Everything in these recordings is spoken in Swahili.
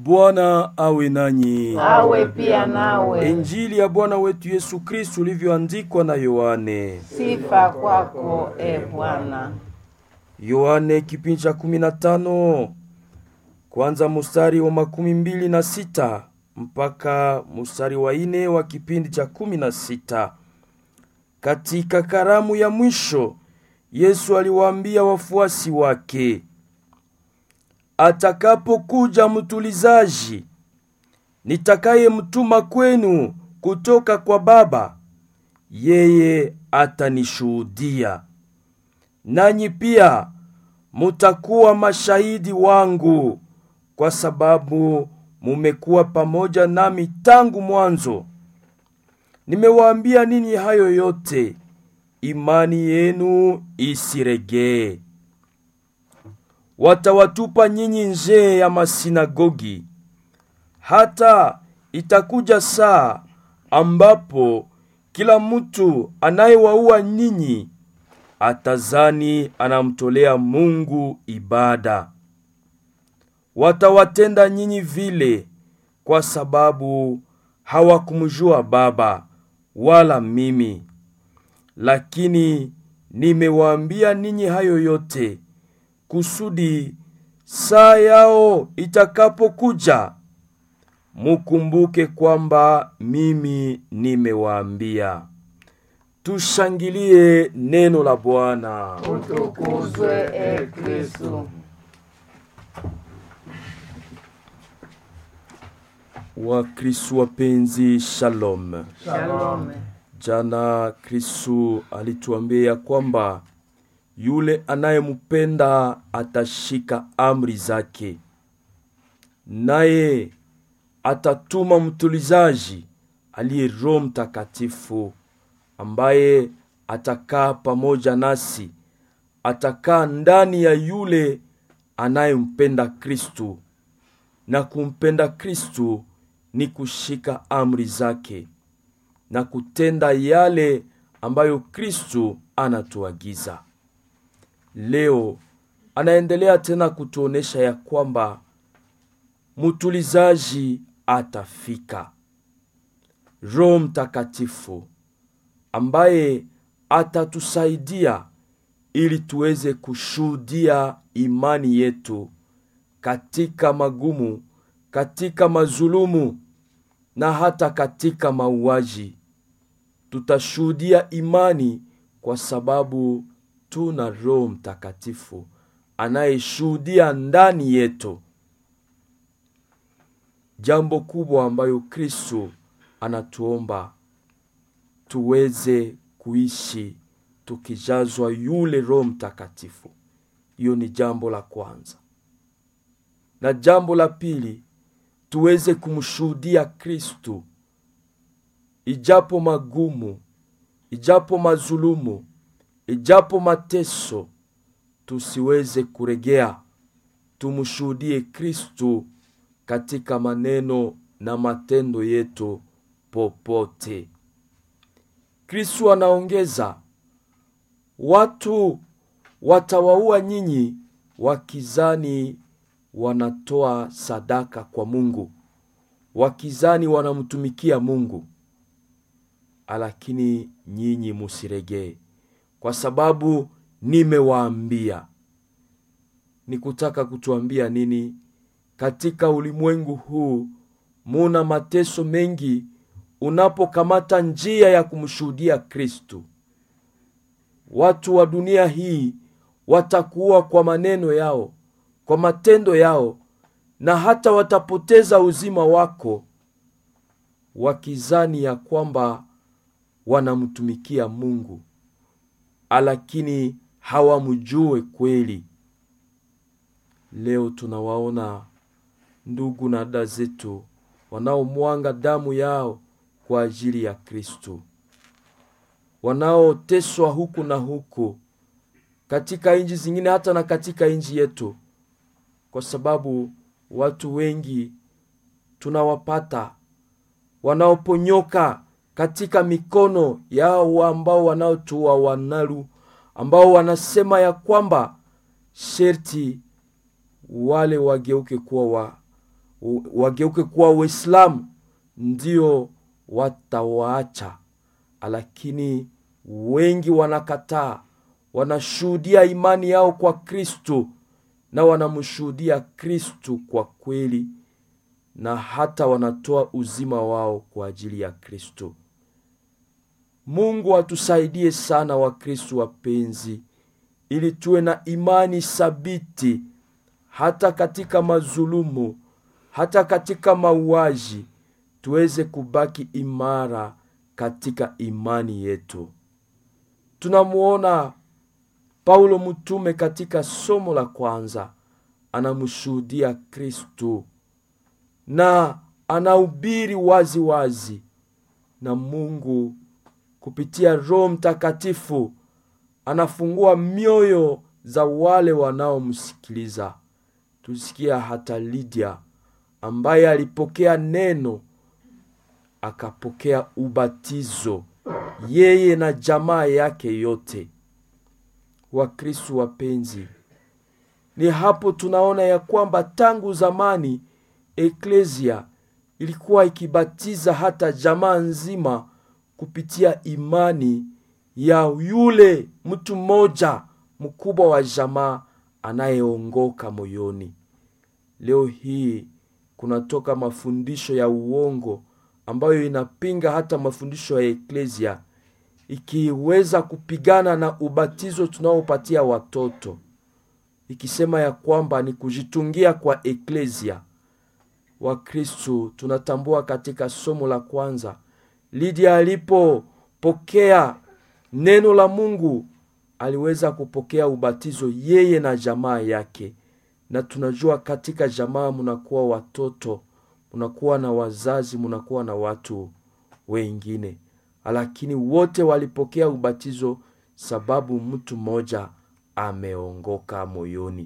Bwana awe nanyi. awe pia nawe. Injili ya Bwana wetu Yesu Kristu ulivyoandikwa na Yohane. Sifa kwako e Bwana. Yohane kipindi cha kumi na tano kwanza mustari wa makumi mbili na sita mpaka mustari wa ine wa kipindi cha kumi na sita. Katika karamu ya mwisho Yesu aliwaambia wafuasi wake, atakapokuja mtulizaji nitakayemtuma kwenu kutoka kwa Baba, yeye atanishuhudia, nanyi pia mutakuwa mashahidi wangu, kwa sababu mumekuwa pamoja nami tangu mwanzo. Nimewaambia ninyi hayo yote, imani yenu isiregee. Watawatupa nyinyi nje ya masinagogi, hata itakuja saa ambapo kila mtu anayewaua ninyi atazani anamtolea Mungu ibada. Watawatenda nyinyi vile kwa sababu hawakumjua Baba wala mimi. Lakini nimewaambia ninyi hayo yote kusudi saa yao itakapokuja mukumbuke kwamba mimi nimewaambia. Tushangilie neno la Bwana. Utukuzwe e Kristu. Wakristu wapenzi, shalom. Shalom. Jana Kristu alituambia kwamba yule anayempenda atashika amri zake, naye atatuma mtulizaji aliye Roho Mtakatifu, ambaye atakaa pamoja nasi, atakaa ndani ya yule anayempenda Kristu. Na kumpenda Kristu ni kushika amri zake na kutenda yale ambayo Kristu anatuagiza. Leo anaendelea tena kutuonesha ya kwamba mtulizaji atafika, Roho Mtakatifu ambaye atatusaidia ili tuweze kushuhudia imani yetu katika magumu, katika mazulumu na hata katika mauaji. Tutashuhudia imani kwa sababu tuna Roho Mtakatifu anayeshuhudia ndani yetu. Jambo kubwa ambayo Kristo anatuomba tuweze kuishi tukijazwa yule Roho Mtakatifu. Hiyo ni jambo la kwanza, na jambo la pili tuweze kumshuhudia Kristu ijapo magumu, ijapo mazulumu, ijapo mateso, tusiweze kuregea. Tumshuhudie Kristu katika maneno na matendo yetu popote. Kristu anaongeza, watu watawaua nyinyi wakizani wanatoa sadaka kwa Mungu, wakizani wanamtumikia Mungu, lakini nyinyi musiregee, kwa sababu nimewaambia. Ni kutaka kutuambia nini? Katika ulimwengu huu muna mateso mengi. Unapokamata njia ya kumshuhudia Kristu, watu wa dunia hii watakuwa kwa maneno yao kwa matendo yao na hata watapoteza uzima wako wakizani ya kwamba wanamtumikia Mungu, lakini hawamjue kweli. Leo tunawaona ndugu na dada zetu wanaomwanga damu yao kwa ajili ya Kristo, wanaoteswa huku na huku katika nchi zingine, hata na katika nchi yetu kwa sababu watu wengi tunawapata wanaoponyoka katika mikono yao ambao wanaotua wanalu ambao wanasema ya kwamba sherti wale wageuke kuwa wa, u- wageuke kuwa Waislamu, ndio watawaacha, lakini wengi wanakataa, wanashuhudia imani yao kwa Kristo na wanamshuhudia Kristo kwa kweli, na hata wanatoa uzima wao kwa ajili ya Kristo. Mungu atusaidie sana, Wakristo wapenzi, ili tuwe na imani thabiti hata katika mazulumu, hata katika mauaji, tuweze kubaki imara katika imani yetu. Tunamuona Paulo mtume katika somo la kwanza anamshuhudia Kristo na anahubiri wazi wazi, na Mungu kupitia Roho Mtakatifu anafungua mioyo za wale wanaomsikiliza. Tusikia hata Lydia ambaye alipokea neno akapokea ubatizo, yeye na jamaa yake yote. Wakristo wapenzi, ni hapo tunaona ya kwamba tangu zamani eklesia ilikuwa ikibatiza hata jamaa nzima kupitia imani ya yule mtu mmoja mkubwa wa jamaa anayeongoka moyoni. Leo hii kunatoka mafundisho ya uongo ambayo inapinga hata mafundisho ya eklesia, ikiweza kupigana na ubatizo tunaopatia watoto, ikisema ya kwamba ni kujitungia kwa eklesia. Wakristu tunatambua katika somo la kwanza, Lydia alipopokea neno la Mungu aliweza kupokea ubatizo yeye na jamaa yake, na tunajua katika jamaa munakuwa watoto, munakuwa na wazazi, munakuwa na watu wengine, lakini wote walipokea ubatizo sababu mtu mmoja ameongoka moyoni.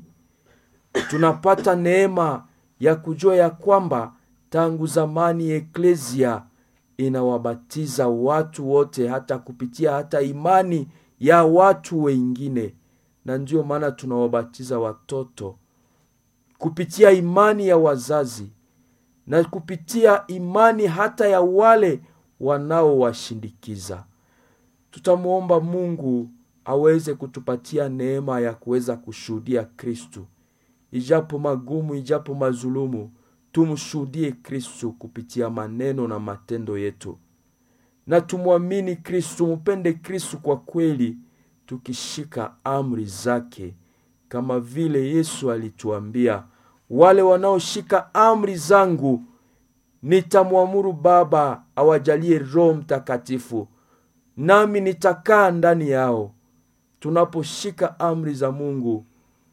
Tunapata neema ya kujua ya kwamba tangu zamani eklesia inawabatiza watu wote hata kupitia hata imani ya watu wengine, na ndiyo maana tunawabatiza watoto kupitia imani ya wazazi na kupitia imani hata ya wale wanaowashindikiza. Tutamwomba Mungu aweze kutupatia neema ya kuweza kushuhudia Kristu, ijapo magumu, ijapo mazulumu, tumshuhudie Kristu kupitia maneno na matendo yetu, na tumwamini Kristu, mupende Kristu kwa kweli, tukishika amri zake, kama vile Yesu alituambia, wale wanaoshika amri zangu nitamwamuru Baba awajalie Roho Mtakatifu, nami nitakaa ndani yao. Tunaposhika amri za Mungu,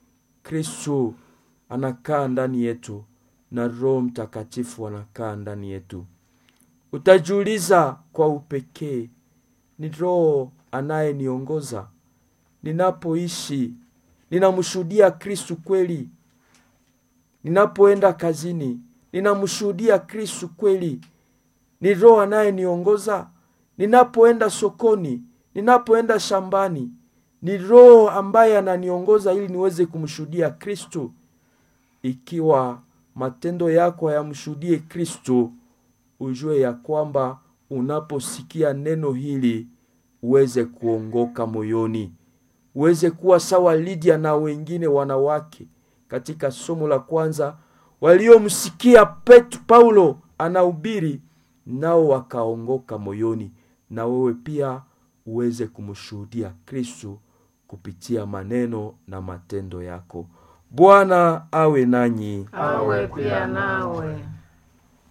Kristu anakaa ndani yetu na Roho Mtakatifu anakaa ndani yetu. Utajiuliza kwa upekee, ni Roho anayeniongoza ninapoishi? Ninamshuhudia Kristu kweli? Ninapoenda kazini, ninamshuhudia Kristu kweli? Ni Roho anayeniongoza? Ninapoenda sokoni, ninapoenda shambani, ni Roho ambaye ananiongoza ili niweze kumshuhudia Kristu? Ikiwa matendo yako hayamshuhudie Kristu, ujue ya kwamba unaposikia neno hili uweze kuongoka moyoni, uweze kuwa sawa Lydia na wengine wanawake katika somo la kwanza waliomsikia Pet Paulo anahubiri nao wakaongoka moyoni, na wewe pia uweze kumshuhudia Kristu kupitia maneno na matendo yako. Bwana awe nanyi. awe pia nawe.